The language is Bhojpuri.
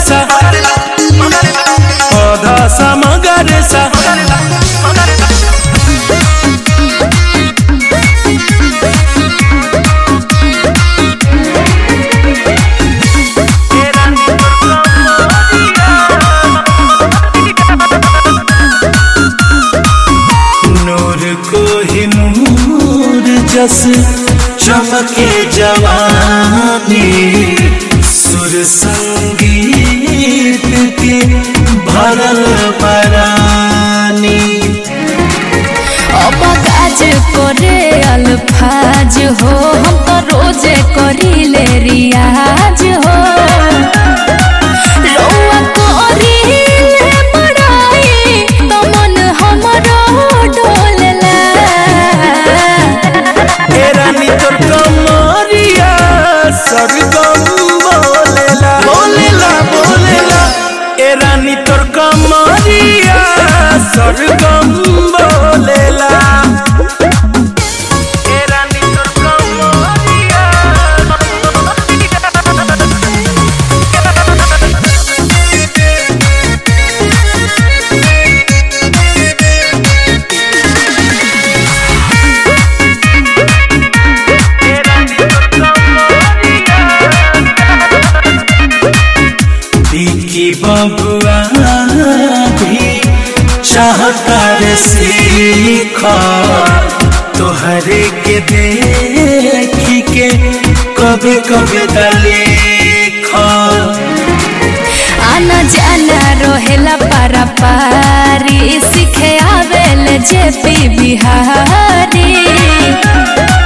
सा पौधा सा मगर सा नूर को ही नूर जस चमके जवानी सुर संगीत के भरल परानी अब काज करे अल्फाज हो हम तो रोजे करीले रियाज हो रउआ करीले बड़ाई तो मन हमरो डोलला ए रानी तोर कमरिया सरगम बोलेला बोलेला बोलेला ए रानी तोर कमरिया सरगम बोलेला ए रानी तोर कमरिया की बबुआ भी चाहता रे सीख तोहरे के देख के कभी कभी दलेख आना जाना रोहेला पारा पारी सीखे आवेल जेपी बिहारी